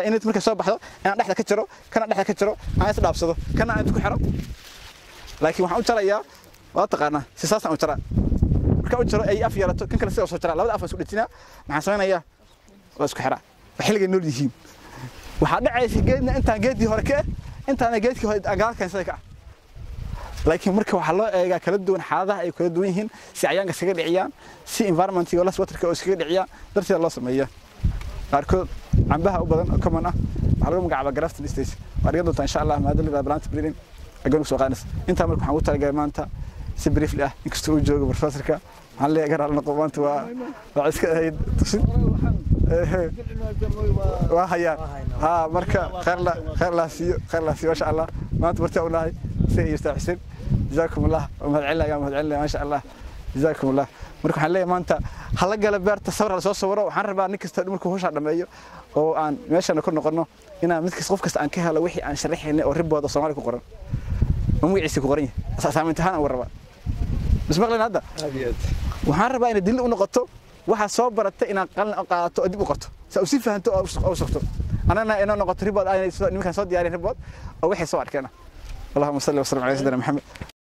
inad markay soo baxdo inaan dhexda ka jiro kana dhexda ka jiro aan is dhaafsado kana aan isku xiro laakiin waxaan u jarayaa waa taqaanaa si saasaan u jaraa markaan u jaro ay af yeelato kan kale sidaa soo jaraa labada af aan isku dhejinaa maxaan samaynayaa waa isku xiraa waa xilligay nool yihiin waxaa dhacaysa geedna intaan geedii hore ka ah intaana geedkii hore agaal keensada ka ah laakiin marka waxaa loo eegaa kala duwan xaaladaha ay kala duwan yihiin si cayaanka iskaga dhiciyaan si environmentiga las waterka oo iskaga dhiciyaan darteeda loo sameeyaa qaarkood cambaha u badan oo common ah waxaa lagu magacaabaa grafton stage waa dhigan doontaa insha allah maadalida plant breeding agoon soo qaadaysa intaa marka waxaan ugu talagalay maanta si briefly ah inkastoo uu joogo professorka waxaan leeyahay gaar noqo maanta waa waa iska ahayd tusin waa hayaan ha marka khayr la khayr la siiyo khayr la siiyo masha allah maanta martii u nahay si iyo ustaad xuseen jazaakum allah wa mahad celina yaa mahad celina masha allah jazaakum allah marka waxaan leeyahay maanta hala gala beerta sawir la soo sawiro waxaan rabaa nin kasta markuu hawsha dhameeyo oo aan meeshana ku noqono inaan mid kasta qof kasta aan ka helo wixii aan sharaxaynay oo ribooda Soomaali ku qoran oo magaciisa ku qoran yahay saameynta ahaan aan rabaa bismaqleen hadda waxaan rabaa inay dil u noqoto waxa soo baratay inaan qalin qaadato oo dib u qorto sa u si fahanto oo sugto anana inoo noqoto ribood ay nimankan soo diyaariyeen ribood oo wixii soo arkeen اللهم صل وسلم على سيدنا محمد